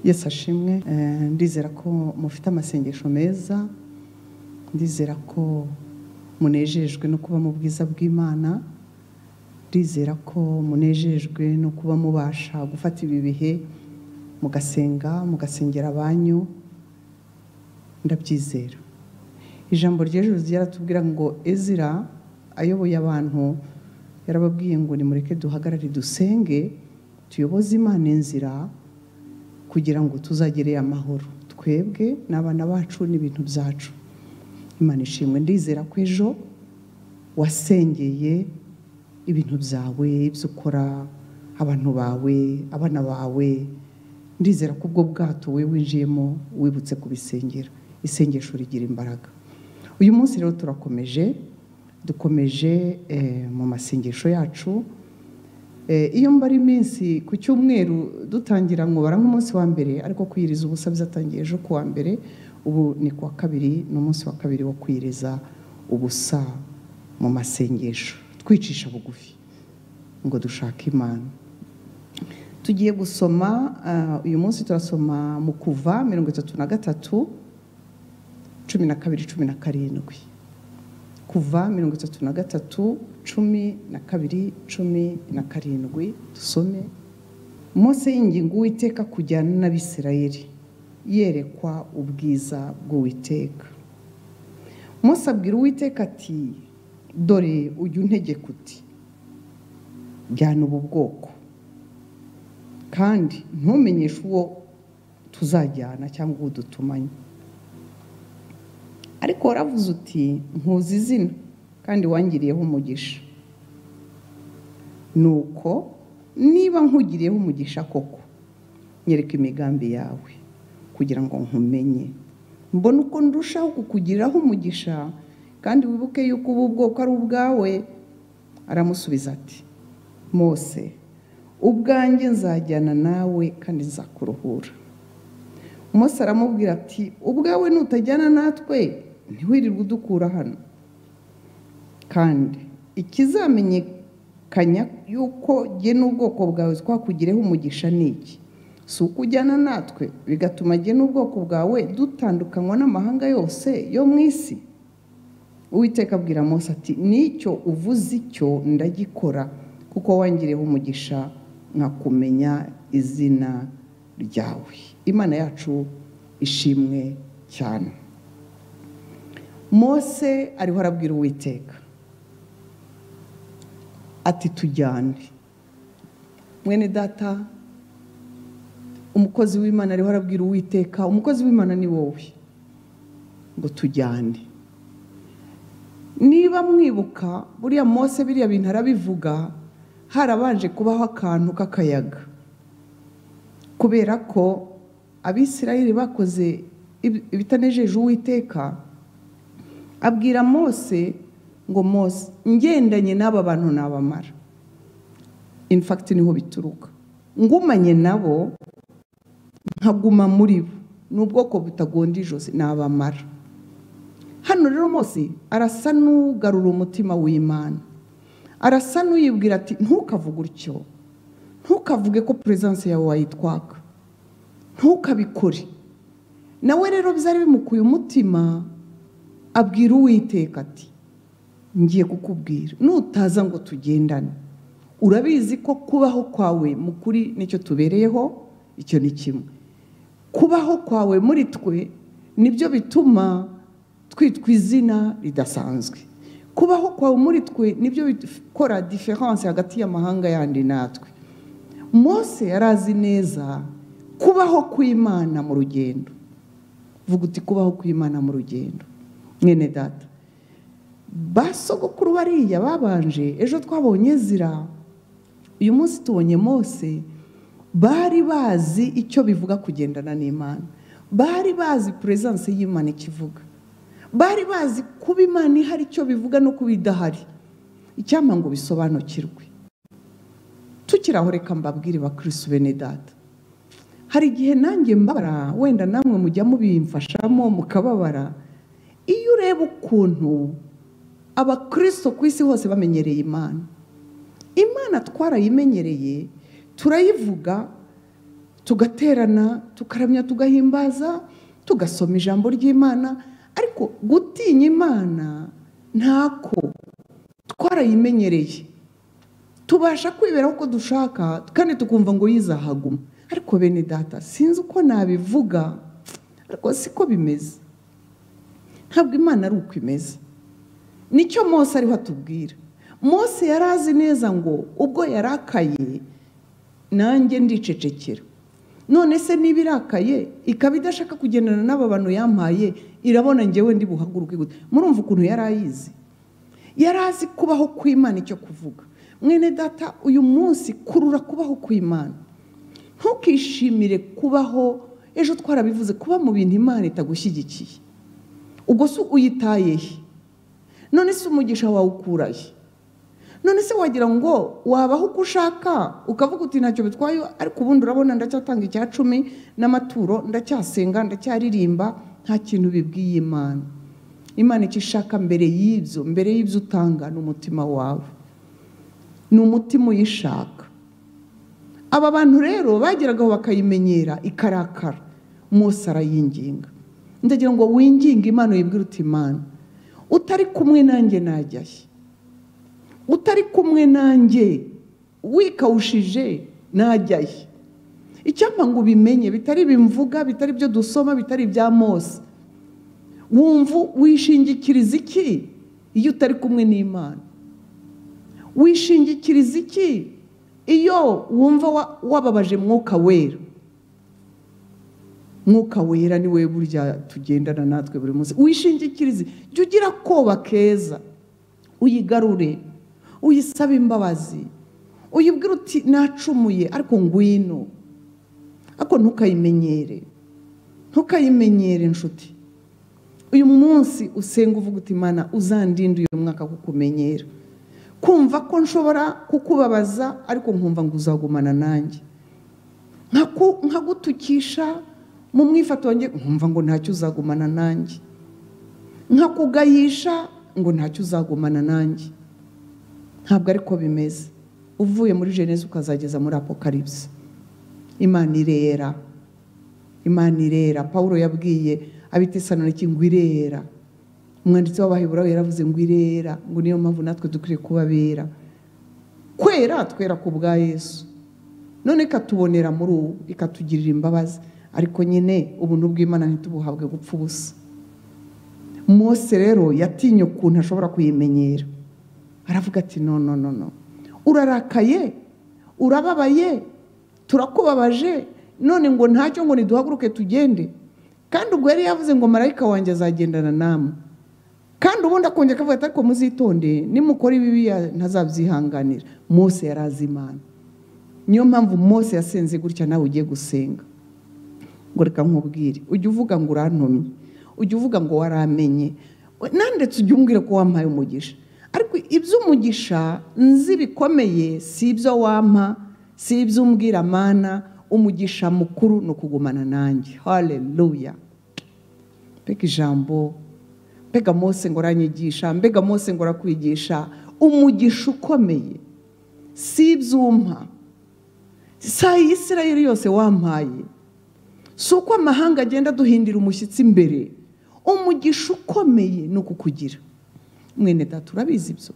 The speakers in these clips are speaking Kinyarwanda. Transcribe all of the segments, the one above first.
yesi ashimwe ndizera ko mufite amasengesho meza ndizera ko munejejwe no kuba mu bwiza bw'imana ndizera ko munejejwe no kuba mubasha gufata ibi bihe mugasenga mugasengera abanyu ndabyizera ijambo ry'ejo ryaratubwira ngo ezira ayoboye abantu yarababwiye ngo nimureke duhagarare dusenge tuyoboze imana inzira kugira ngo tuzagere amahoro twebwe n'abana bacu n'ibintu byacu imana ishimwe ndizera ko ejo wasengeye ibintu byawe ibyo ukora abantu bawe abana bawe ndizera ko ubwo bwato we winjiyemo wibutse kubisengera isengesho rigira imbaraga uyu munsi rero turakomeje dukomeje mu masengesho yacu iyo mbara iminsi ku cyumweru dutangira nkubara nk'umunsi wa mbere ariko kwiriza ubusa byatangiye ejo ku wa mbere ubu ni ku wa kabiri ni umunsi wa kabiri wo kwiriza ubusa mu masengesho twicisha bugufi ngo dushake imana tugiye gusoma uyu munsi turasoma mu kuva mirongo itatu na gatatu cumi na kabiri cumi na karindwi kuva mirongo itatu na gatatu cumi na kabiri cumi na karindwi dusome Mose y'ingingo uwiteka kujyana n'abisirayeli yerekwa ubwiza bw'uwiteka Mose abwira uwiteka ati dore ujya untegeka uti jyana ubu bwoko kandi ntumenyeshe uwo tuzajyana cyangwa uwo dutumanye ariko waravuze uti nkuzi izina kandi wangiriyeho umugisha nuko niba nkugiriyeho umugisha koko nyereka imigambi yawe kugira ngo nkumenye mbona uko ndushaho kukugiriraho umugisha kandi wibuke yuko ubu bwoko ari ubwawe aramusubiza ati mose ubwanjye nzajyana nawe kandi nzakuruhura Mose aramubwira ati ubwawe nutajyana natwe ntiwirirwe udukura hano kandi ikizamenyekanya yuko jye n'ubwoko bwawe twakugireho umugisha ni iki si uko ujyana natwe bigatuma jye n'ubwoko bwawe dutandukanywa n'amahanga yose yo mu isi uwiteka abwira Mose ati nicyo uvuze icyo ndagikora kuko wangireho umugisha nkakumenya izina ryawe imana yacu ishimwe cyane mose ariho arabwira uwiteka ati tujyane mwene data umukozi w'imana ariho arabwira uwiteka umukozi w'imana ni wowe ngo tujyane niba mwibuka buriya mose biriya bintu arabivuga harabanje kubaho akantu k'akayaga kubera ko abisirayeli bakoze ibitanejeje uwiteka abwira mose ngo mose ngendanye n'aba bantu nabamara infagiti niho bituruka ngumanye nabo nkaguma muri bo ni ubwoko butagonda ijosi nabamara hano rero mose arasa n'ugarura umutima w'imana arasa n'uyibwira ati ntukavuge utyo ntukavuge ko perezidansi yawe wayitwaka ntukabikore nawe rero byari bimukuye umutima abwira uwiteka ati ngiye kukubwira nutaza ngo tugendane urabizi ko kubaho kwawe mu kuri nicyo tubereyeho icyo ni kimwe kubaho kwawe muri twe nibyo bituma twitwa izina ridasanzwe kubaho kwawe muri twe nibyo bikora diferanse hagati y'amahanga yandi natwe mose yari azi neza kubaho kw'imana mu rugendo vuga uti kubaho kw'imana mu rugendo mwene data basogokuru bariya babanje ejo twabonye zira uyu munsi tubonye mose bari bazi icyo bivuga kugendana n'imana bari bazi perezidanse y'imana ikivuga bari bazi kuba imana ihari icyo bivuga no kuba idahari icyampa ngo bisobanukirwe tukiri aho reka mbabwire bakirisi bene data hari igihe nanjye mbabara wenda namwe mujya mubimfashamo mukababara iyo ureba ukuntu abakristo ku isi hose bamenyereye imana imana twarayimenyereye turayivuga tugaterana tukaramya tugahimbaza tugasoma ijambo ry'imana ariko gutinya imana ntako twarayimenyereye tubasha kwibera uko dushaka kandi tukumva ngo yizahaguma ariko bene data sinzi uko nabivuga ariko siko bimeze ntabwo imana ari uko imeze nicyo Mose ariho atubwira Mose yari azi neza ngo ubwo yarakaye nanjye ndicecekera none se niba irakaye ikaba idashaka kugendana n'aba bantu yampaye irabona ngewe ndi buhaguruke gute murumva ukuntu yari ayizi yari azi kubaho kw'imana icyo kuvuga mwene data uyu munsi kurura kubaho kw'imana ntukishimire kubaho ejo twarabivuze kuba mu bintu imana itagushyigikiye ubwo se uyitaye he none se umugisha wawe he none se wagira ngo wabaho uko ushaka ukavuga uti ntacyo bitwaye ariko ubundi urabona ndacyatanga icya cumi n'amaturo ndacyasenga ndacyaririmba nta kintu bibwiye imana imana icyo ishaka mbere y'ibyo mbere y'ibyo utanga ni umutima wawe ni umutima uyishaka aba bantu rero bageragaho bakayimenyera ikarakara Mose arayinginga ndagira ngo winginge imana wibwire uti imana utari kumwe nanjye najyahe utari kumwe nanjye wikawushije najyahe icyapa ngo ubimenye bitari bimvuga bitari ibyo dusoma bitari ibya Mose wumva wishingikiriza iki iyo utari kumwe n'imana wishingikiriza iki iyo wumva wababaje mwuka wera mwuka wera ni we burya tugendana natwe buri munsi wishingikirize jya ugira akoba keza uyigarure uyisabe imbabazi uyibwira uti nacumuye ariko ngwino ariko ntukayimenyere ntukayimenyere inshuti uyu munsi usenga uvuga uti imana uzandinde uyu mwaka kukumenyera kumva ko nshobora kukubabaza ariko nkumva ngo uzagumana nanjye nkagutukisha mu mwifato wanjye nkumva ngo ntacyo uzagumana nanjye nkakugayisha ngo ntacyo uzagumana nanjye ntabwo ariko bimeze uvuye muri jenesi ukazageza muri apokaribisi imana irera imana irera paul yabwiye abitesana ngo irera umwanditsi w'abaheburaho yaravuze ngo irera ngo niyo mpamvu natwe dukwiye kubabera kwera twera ku bwa yesu none ikatubonera muri ubu ikatugirira imbabazi ariko nyine ubuntu bw'imana ntitubuhabwe gupfa ubusa Mose rero yatinye ukuntu ashobora kuyimenyera aravuga ati no no no no urarakaye urababaye turakubabaje none ngo ntacyo ngo niduhaguruke tugende kandi ubwo yari yavuze ngo marayika wanjye azagendana namwe kandi ubundi akongera akavuga ati ariko muzitonde nimukora ibibi ntazabyihanganira Mose yari azi imana niyo mpamvu Mose yasenze gutya nawe ugiye gusenga ngo reka nkubwire ujya uvuga ngo urantumye ujya uvuga ngo waramenye nandetse ujya umbwira ko wampaye umugisha ariko iby'umugisha nzi bikomeye si ibyo wampa si ibyo umbwira amana umugisha mukuru ni ukugumana nanjye hareruya mbega ijambo mbega Mose ngo uranyigisha mbega Mose ngo urakwigisha umugisha ukomeye si ibyuma si ayisirayeli yose wampaye si uko amahanga agenda aduhindira umushyitsi imbere umugisha ukomeye ni ukukugira mwene data urabizi ibyo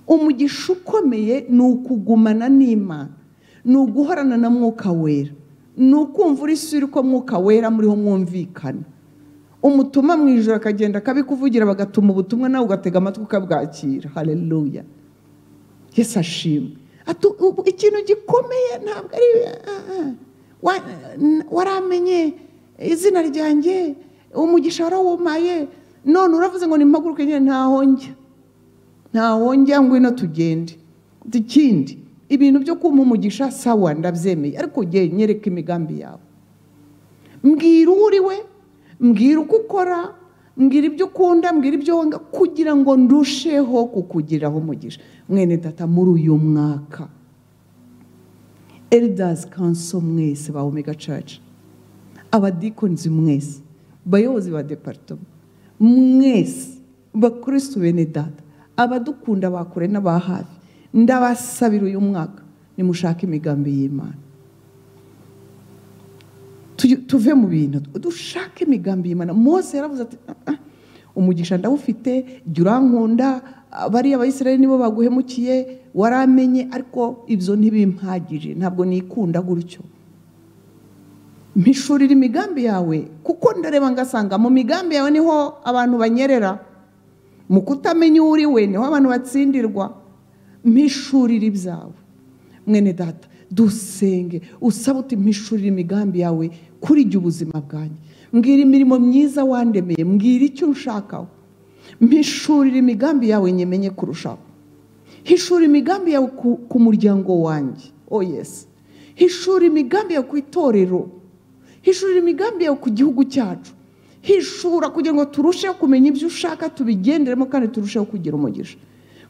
umugisha ukomeye ni ukugumana n'imana ni uguhorana na mwuka wera ni ukumva uri ko mwuka wera muriho mwumvikana umutuma mu ijoro akagenda akabikuvugira bagatuma ubutumwa nawe ugatega amatwi ukabwakira hareruya yesi ashimwe ikintu gikomeye ntabwo ari waramenye izina ryanjye umugisha warawumaye none uravuze ngo nimpaguruke nyine ntahonge ntahonge ngwino tugende ikindi ibintu byo kumpa umugisha sawa ndabyemeye ariko ugeye nyereka imigambi yawe mbwira uwo uri we mbwira uko ukora mbwira ibyo ukunda mbwira ibyo wanga kugira ngo ndusheho kukugiraho umugisha mwene data muri uyu mwaka elidazi kanso mwese ba omega caca abadikonzi mwese bayobozi ba deparitoma mwese bakristu bene data abadukunda bakure n'aba hafi ndabasabira uyu mwaka nimushake imigambi y'imana tuyu- tuve mu bintu dushake imigambi y'imana mose yaravuze ati "Ah, ah, umugisha ndawufite jya urankunda ah, bariya abayisirayeli nibo baguhemukiye waramenye ariko ibyo ntibimpagije ntabwo nikunda gutyo mpishurira imigambi yawe kuko ndareba ngasanga mu migambi yawe niho abantu banyerera mu kutamenya uwo uri we niho abantu batsindirwa mpishurira ibyawe mwene data dusenge usaba uti mpishurira imigambi yawe kuri jya ubuzima bwanjye mbwira imirimo myiza wandemeye mbwira icyo unshakaho mpishurira imigambi yawe nyemenye kurushaho hishura imigambi yawe ku, ku muryango wanjye oh yes hishura imigambi yawe ku itorero hishurira imigambi yawe ku gihugu cyacu hishura kugira ngo turusheho kumenya ibyo ushaka tubigenderemo kandi turusheho kugira umugisha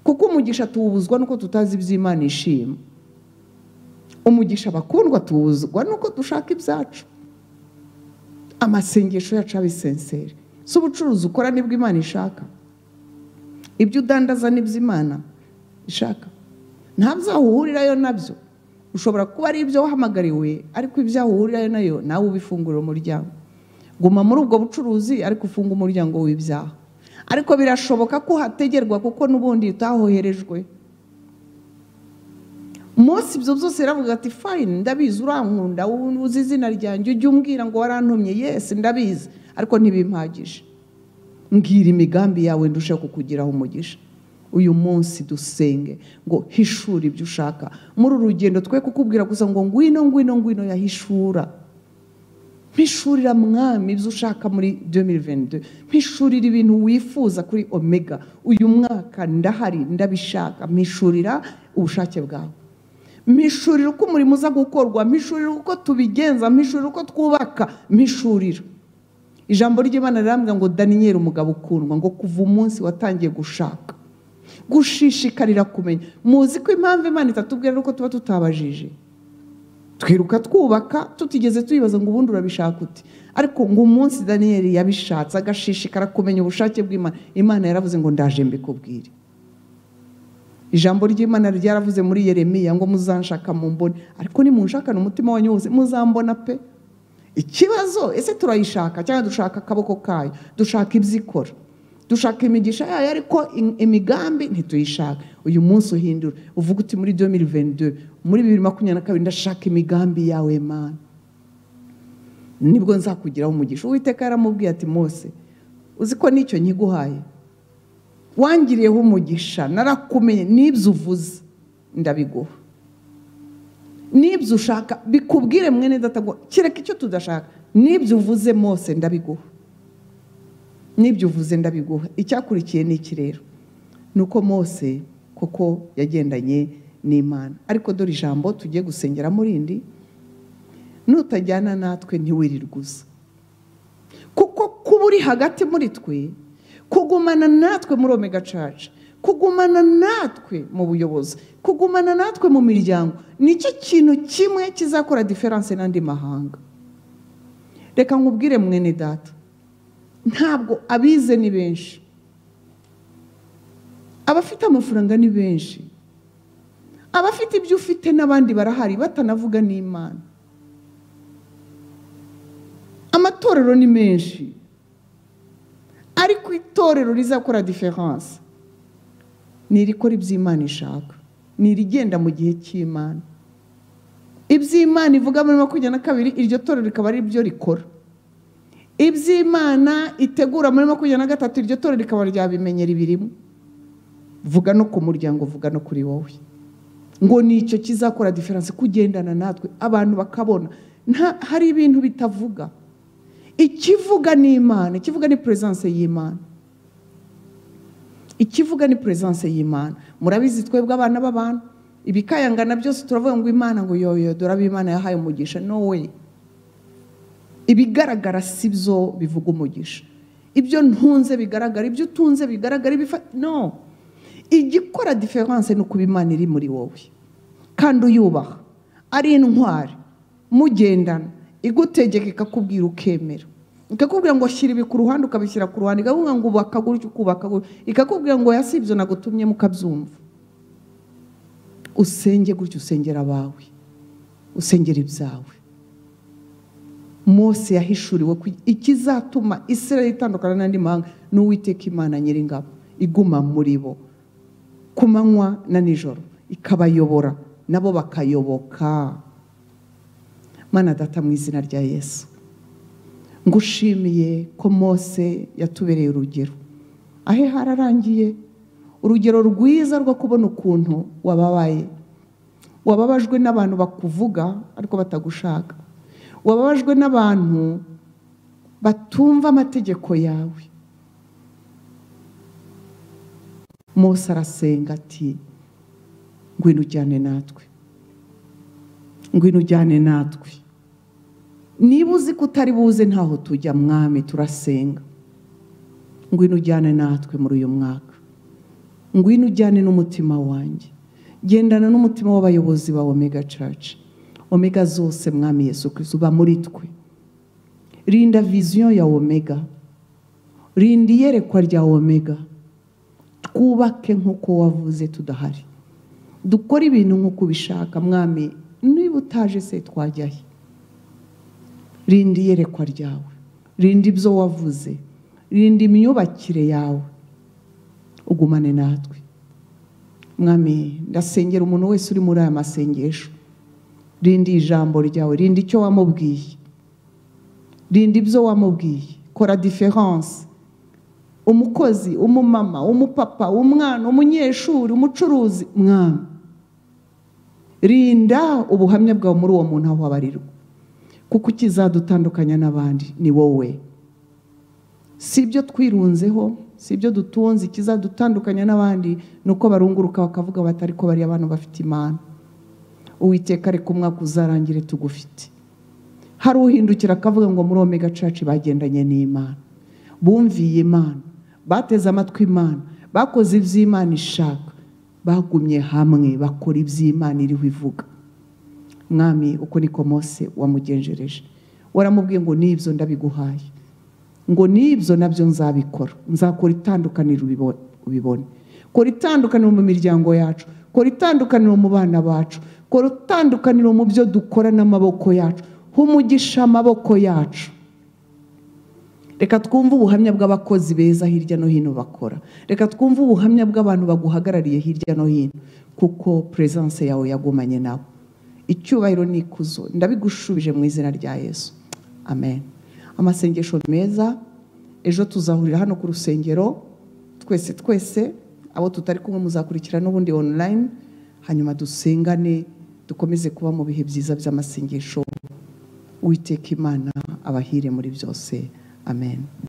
kuko umugisha tuwubuzwa nuko tutazi ibyo imana ishima umugisha bakundwa tuwubuzwa nuko dushaka ibyacu amasengesho yacu abe senseri si ubucuruzi ukora nibwo imana ishaka ibyo udandaza n'ibyo imana ishaka ntabyo aho uhurirayo nabyo ushobora kuba ari ibyo wahamagariwe ariko ibyo aho uhurirayo nayo nawe ubifungurira umuryango guma muri ubwo bucuruzi ariko ufunga umuryango w'ibyaha ariko birashoboka ko uhategerwa kuko n'ubundi utahoherejwe munsi ibyo byose yaravuga ati fayini ndabizi urankunda uzi izina ryanjye ujye umbwira ngo warantumye yesi ndabizi ariko ntibimpagije mbwira imigambi yawe ndusheho kukugiraho umugisha uyu munsi dusenge ngo hishura ibyo ushaka muri uru rugendo twe kukubwira gusa ngo ngwino ngwino ngwino yahishura mpishurira mwami ibyo ushaka muri 2022 mpishurira ibintu wifuza kuri omega uyu mwaka ndahari ndabishaka mpishurira ubushake bwawe mpishurira uko umurimo uza gukorwa mpishurira uko tubigenza mpishurira uko twubaka mpishurira ijambo ry'imana rirambwira ngo daniyeli umugabo ukundwa ngo kuva umunsi watangiye gushaka gushishikarira kumenya muzi ko impamvu imana itatubwira ari uko tuba tutabajije twiruka twubaka tutigeze tuyibaza ngo ubundi urabishaka uti ariko ngo umunsi daniyeli yabishatse agashishikara kumenya ubushake bw'imana imana yaravuze ngo ndaje mbikubwire ijambo ry'imana ryaravuze muri yeremiya ngo muzanshaka mumbone ariko nimunshakane umutima wanyu wose muzambona pe ikibazo ese turayishaka cyangwa dushaka akaboko kayo dushaka ibyo ikora dushaka imigisha yayo ariko im- imigambi ntituyishaka uyu munsi uhindura uvuga uti muri 2022 muri bibiri makumyabiri na kabiri ndashaka imigambi yawe mana nibwo nzakugiraho umugisha uwiteka yaramubwiye ati mose uzi ko n'icyo nkiguhaye wangiriyeho umugisha narakumenye n'ibyo uvuze ndabiguha n'ibyo ushaka bikubwire mwene data ngo kereka icyo tudashaka n'ibyo uvuze mose ndabiguha n'ibyo uvuze ndabiguha icyakurikiye ni iki rero ni uko mose koko yagendanye n'imana ariko dore ijambo tugiye gusengera muri rindi nutajyana natwe ntiwirirwe uza kuko kuba uri hagati muri twe kugumana natwe muri omega church kugumana natwe mu buyobozi kugumana natwe mu miryango nicyo kintu kimwe kizakora diferanse n'andi mahanga reka nkubwire mwene data ntabwo abize ni benshi abafite amafaranga ni benshi abafite ibyo ufite n'abandi barahari batanavuga n'imana amatorero ni menshi ariko itorero rizakora diferanse ni irikora iby'imana ishaka ni irigenda mu gihe cy'imana iby'imana ivuga muri makumyabiri na kabiri iryo torero rikaba ari ryo rikora iby'imana itegura muri makumyabiri na gatatu iryo torero rikaba ryabimenyera ibirimo vuga no ku muryango vuga no kuri wowe ngo nicyo kizakora diferanse kugendana natwe abantu bakabona nta hari ibintu bitavuga ikivuga ni imana ikivuga ni peresanse y'imana ikivuga ni peresanse y'imana murabizi twebwe abana b'abantu ibikayangana byose turavuga ngo imana ngo yoyo dore abo imana yahaye umugisha no we ibigaragara si byo bivuga umugisha ibyo ntunze bigaragara ibyo utunze bigaragara ibifa- no igikora diferanse ni ukuba imana iri muri wowe kandi uyubaha ari intwari mugendana igutegeka ikakubwira ukemera ikakubwira ngo shyira ibi ku ruhande ukabishyira ku ruhande ikakubwira ngo ubaka gutya ukubaka gutya ikakubwira ngo oya si ibyo nagutumye mukabyumva usenge gutya usengera abawe usengera ibyawe mose yahishuriwe ku- ikizatuma israel itandukana n'andi mahanga ni uwiteka imana nyiringabo iguma muri bo ku manywa na nijoro ikabayobora nabo bakayoboka mana data mu izina rya yesu ngushimiye ko mose yatubereye urugero ahe hararangiye urugero rwiza rwo kubona ukuntu wababaye wababajwe n'abantu bakuvuga ariko batagushaka wababajwe n'abantu batumva amategeko yawe mose arasenga ati ngwino ujyane natwe ngwino ujyane natwe niba uzi ko utari buze ntaho tujya mwami turasenga ngwino ujyane natwe muri uyu mwaka ngwino ujyane n'umutima wanjye gendana n'umutima w'abayobozi ba omega church omega zose mwami yesu kristo uba muri twe rinda viziyo ya omega rinda iyerekwa rya omega twubake nk'uko wavuze tudahari dukore ibintu nk'uko ubishaka mwami niba utaje se twajyahe rinda iyerekwa ryawe rinda ibyo wavuze rinda imyubakire yawe ugumane natwe mwami ndasengera umuntu wese uri muri aya masengesho rinda ijambo ryawe rinda icyo wamubwiye rinda ibyo wamubwiye kora diferanse umukozi umumama umupapa umwana umunyeshuri umucuruzi mwami rinda ubuhamya bwawe muri uwo muntu aho wabarirwa kuko ukizadutandukanya n'abandi ni wowe si ibyo twirunzeho si ibyo dutunze ikizadutandukanya n'abandi ni uko barunguruka bakavuga bati ariko bariya abantu bafite imana uwiteka reka umwaka uzarangire tugufite hari uhindukira akavuga ngo muri omega church bagendanye n'imana bumviye imana bateze amatwi imana bakoze iby'imana ishaka bagumye hamwe bakora iby'imana iriho ivuga mwami uko niko mose wamugenjereje waramubwiye ngo n'ibyo ndabiguhaye ngo n'ibyo nabyo nzabikora nzakora itandukaniro ubibo- ubibone kora itandukaniro mu miryango yacu kora itandukaniro mu bana bacu kora itandukaniro mu byo dukora n'amaboko yacu humugisha amaboko yacu reka twumve ubuhamya bw'abakozi beza hirya no hino bakora reka twumve ubuhamya bw'abantu baguhagarariye hirya no hino kuko peresanse yawe yagumanye nabo icyubahiro n'ikuzo ndabigushubije mu izina rya yesu amen amasengesho meza ejo tuzahurira hano ku rusengero twese twese abo tutari kumwe muzakurikira n'ubundi online hanyuma dusengane dukomeze kuba mu bihe byiza by'amasengesho witeka imana abahire muri byose amen